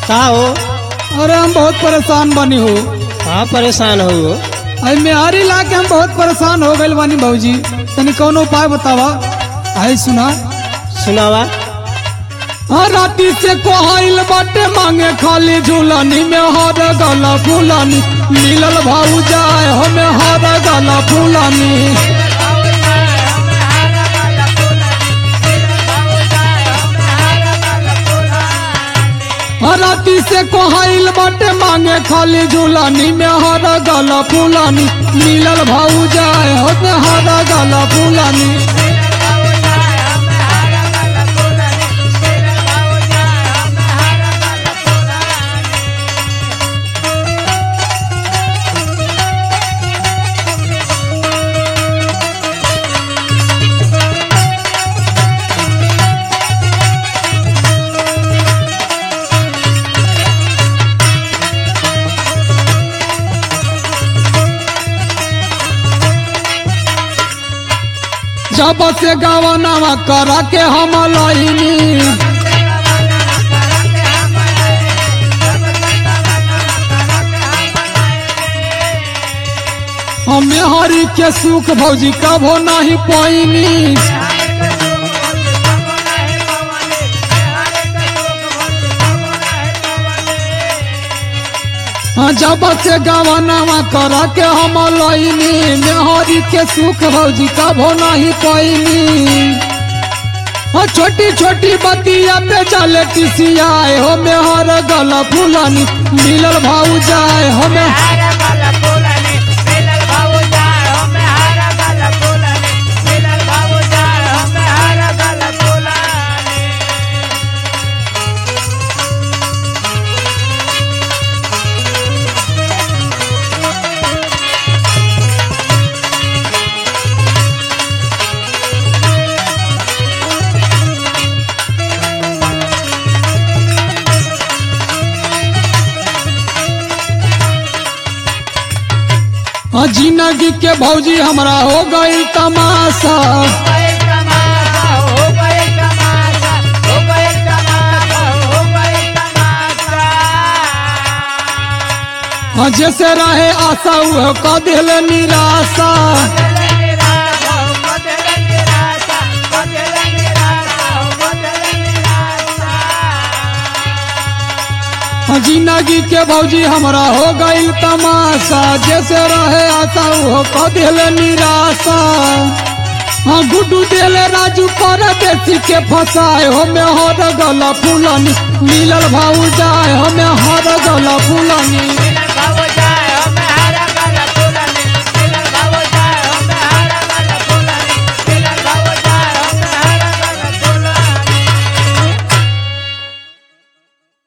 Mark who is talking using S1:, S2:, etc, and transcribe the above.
S1: का हो
S2: अरे हम बहुत परेशान बनी हो
S1: हाँ परेशान हो
S2: आई मेहारी ला के हम बहुत परेशान हो गए बानी भौजी तनी कौनो उपाय बतावा आई सुना
S1: सुनावा
S2: हाँ राती से कोहाइल बाटे मांगे खाली झूलनी में हर गला फूलनी मिलल भाऊ जाए हमें हर गला फूलनी हाँ राती से कोहाइल बाटे मांगे खाली झूलनी में हर गला फूलनी मिलल भाऊ जाए हमें हर गला फूलनी जब से गवनावा करा के हम लईनी हमें हरी के सुख भौजी कभो नहीं पैनी हाँ, जब से गवनावा करा के हम लईनी मेहरी के सुख भौजी कभो नहीं पैनी हाँ, छोटी छोटी बतिया पे चले किसियाए हो मेहर गला फूलनी मिलल भाऊ जाए हमें हाँ, जिंदगी के भौजी हमरा हो गई तमाशा हाँ, जैसे रहे आशा वह का दिल निराशा हाँ, जिंदगी के भौजी हमरा हो गई तमाशा जैसे रहे आशा वह का दिल निराशा हाँ गुड्डू दिल राजू पर देसी के फसाए हमें हर गला फूलनी मिलल भाऊ जाए हमें हर गला फूलनी
S3: Bye.